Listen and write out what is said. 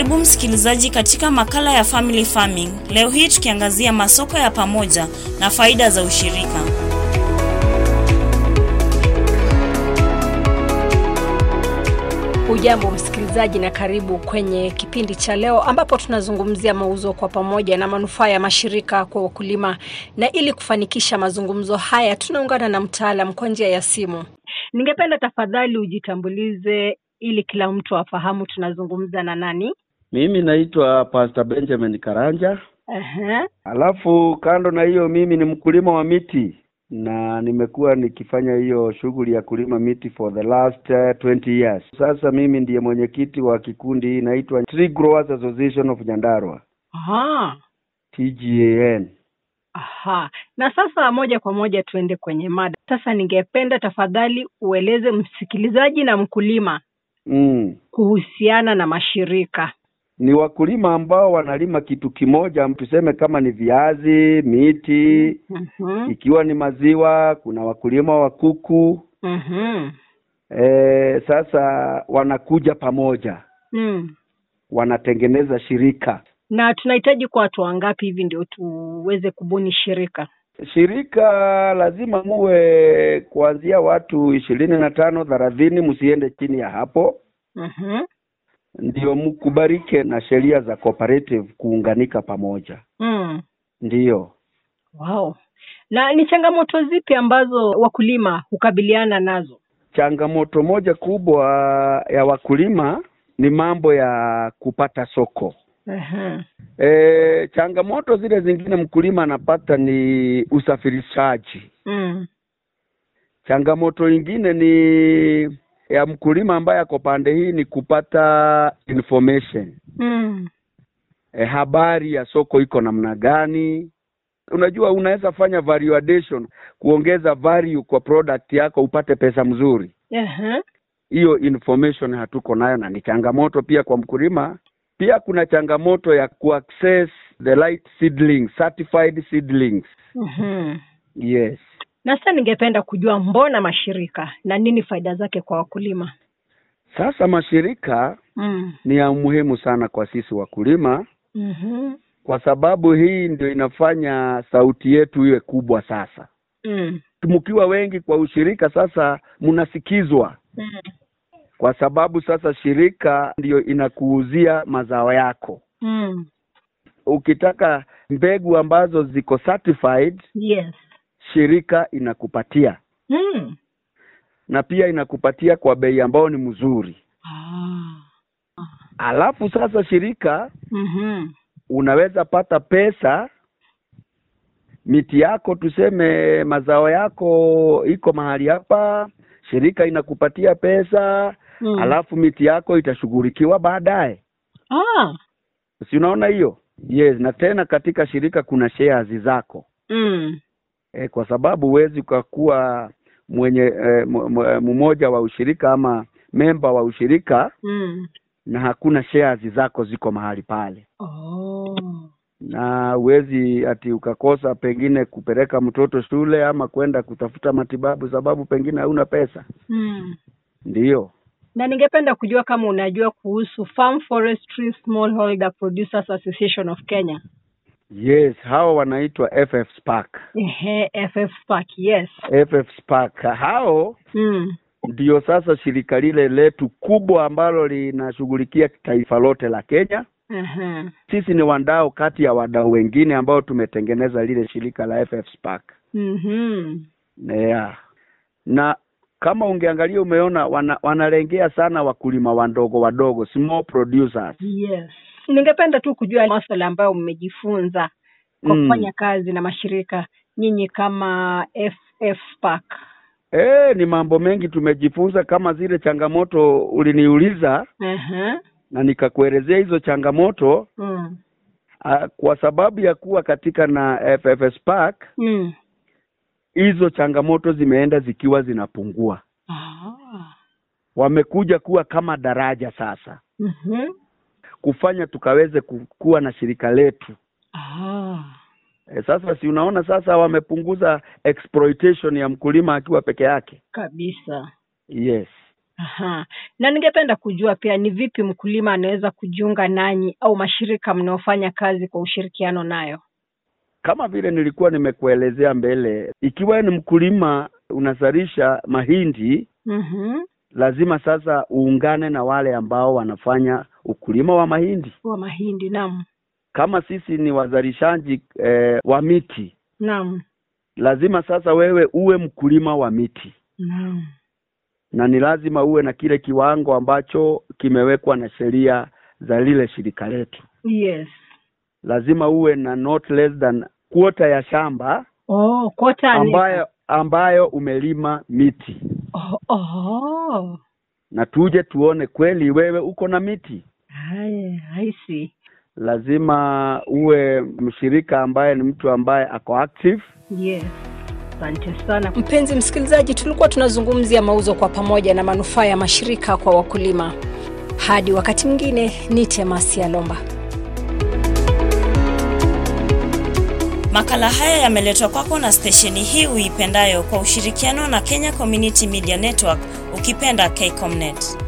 Karibu msikilizaji katika makala ya Family Farming. Leo hii tukiangazia masoko ya pamoja na faida za ushirika. Hujambo msikilizaji, na karibu kwenye kipindi cha leo ambapo tunazungumzia mauzo kwa pamoja na manufaa ya mashirika kwa wakulima. Na ili kufanikisha mazungumzo haya, tunaungana na mtaalam kwa njia ya simu. Ningependa tafadhali ujitambulize ili kila mtu afahamu tunazungumza na nani. Mimi naitwa Pastor Benjamin Karanja. Aha. Alafu kando na hiyo, mimi ni mkulima wa miti na nimekuwa nikifanya hiyo shughuli ya kulima miti for the last uh, 20 years. Sasa mimi ndiye mwenyekiti wa kikundi hii inaitwa Tree Growers Association of Nyandarua, Aha. TGAN. Aha. Na sasa moja kwa moja tuende kwenye mada. Sasa ningependa tafadhali ueleze msikilizaji na mkulima Mm. kuhusiana na mashirika. Ni wakulima ambao wanalima kitu kimoja, tuseme kama ni viazi, miti, Mhm. ikiwa ni maziwa, kuna wakulima wa kuku. Mhm. E, sasa wanakuja pamoja, Mm. wanatengeneza shirika. Na tunahitaji kwa watu wangapi hivi ndio tuweze kubuni shirika? Shirika lazima muwe kuanzia watu ishirini na tano thelathini, msiende chini ya hapo, Mhm. ndio mkubarike na sheria za cooperative kuunganika pamoja. Mm. Ndiyo, Wow. Na ni changamoto zipi ambazo wakulima hukabiliana nazo? changamoto moja kubwa ya wakulima ni mambo ya kupata soko. Aha. E, changamoto zile zingine mkulima anapata ni usafirishaji. Mm. Changamoto ingine ni ya mkulima ambaye ako pande hii ni kupata information Mm. e, habari ya soko iko namna gani. Unajua, unaweza fanya value addition, kuongeza value kwa product yako upate pesa mzuri. Aha. Hiyo information hatuko nayo, na ni changamoto pia kwa mkulima. Pia kuna changamoto ya kuaccess the right seedlings, certified seedlings. Mhm. Yes. Na sasa ningependa kujua mbona mashirika na nini faida zake kwa wakulima? Sasa mashirika Mm. ni ya muhimu sana kwa sisi wakulima, Mhm. kwa sababu hii ndio inafanya sauti yetu iwe kubwa. Sasa Mm. mkiwa wengi kwa ushirika, sasa mnasikizwa, Mm. kwa sababu sasa shirika ndiyo inakuuzia mazao yako. Mm. Ukitaka mbegu ambazo ziko certified, Yes. shirika inakupatia Mm. na pia inakupatia kwa bei ambayo ni mzuri. Ah. Alafu sasa shirika Mhm. unaweza pata pesa miti yako, tuseme mazao yako iko mahali hapa, shirika inakupatia pesa Mm. alafu miti yako itashughulikiwa baadaye, Ah. si unaona hiyo? Yes, na tena katika shirika kuna shares zako Mm. e, kwa sababu huwezi ukakuwa mwenye e, mmoja wa ushirika ama memba wa ushirika Mm. na hakuna shares zako ziko mahali pale Oh. na huwezi ati ukakosa pengine kupeleka mtoto shule ama kwenda kutafuta matibabu sababu pengine hauna pesa. Mm. Ndiyo, Na ningependa kujua kama unajua kuhusu Farm Forestry Smallholder Producers Association of Kenya. yes, hawa wanaitwa FF Spark. Ehe, FF Spark, yes. FF Spark hao Mm. ndio sasa shirika lile letu kubwa ambalo linashughulikia taifa lote la Kenya. Aha. Sisi ni wadau kati ya wadau wengine ambao tumetengeneza lile shirika la FF Spark. Mhm. Yeah. Na kama ungeangalia umeona wana, wanalengea sana wakulima wadogo wadogo small producers. Yes. Ningependa tu kujua masuala ambayo mmejifunza kwa Mm. kufanya kazi na mashirika nyinyi kama FF Spark. Eh, ni mambo mengi tumejifunza kama zile changamoto uliniuliza Aha. na nikakuelezea hizo changamoto Mm. a, kwa sababu ya kuwa katika na FF Spark Mm. hizo changamoto zimeenda zikiwa zinapungua. Ah. Wamekuja kuwa kama daraja sasa Mhm. kufanya tukaweze ku- kuwa na shirika letu. Ah. E, sasa si unaona sasa wamepunguza exploitation ya mkulima akiwa peke yake. Kabisa. Yes. Aha. Na ningependa kujua pia ni vipi mkulima anaweza kujiunga nanyi au mashirika mnaofanya kazi kwa ushirikiano nayo? Kama vile nilikuwa nimekuelezea mbele, ikiwa ni mkulima unazalisha mahindi, Mhm. lazima sasa uungane na wale ambao wanafanya ukulima wa mahindi. Wa mahindi, naam. Kama sisi ni wazalishaji eh, wa miti, Naam. lazima sasa wewe uwe mkulima wa miti, Naam. na ni lazima uwe na kile kiwango ambacho kimewekwa na sheria za lile shirika letu. Yes. Lazima uwe na not less than quarter ya shamba Oh, kota ni- ambayo ambayo umelima miti, Oh, oh. na tuje tuone kweli wewe uko na miti. Haya, I see. Lazima uwe mshirika ambaye ni mtu ambaye ako active. Yes. Asante sana. Mpenzi msikilizaji, tulikuwa tunazungumzia mauzo kwa pamoja na manufaa ya mashirika kwa wakulima. Hadi wakati mwingine, ni Temasi ya Lomba. Makala haya yameletwa kwako na stesheni hii uipendayo kwa ushirikiano na Kenya Community Media Network, ukipenda KCOMNET.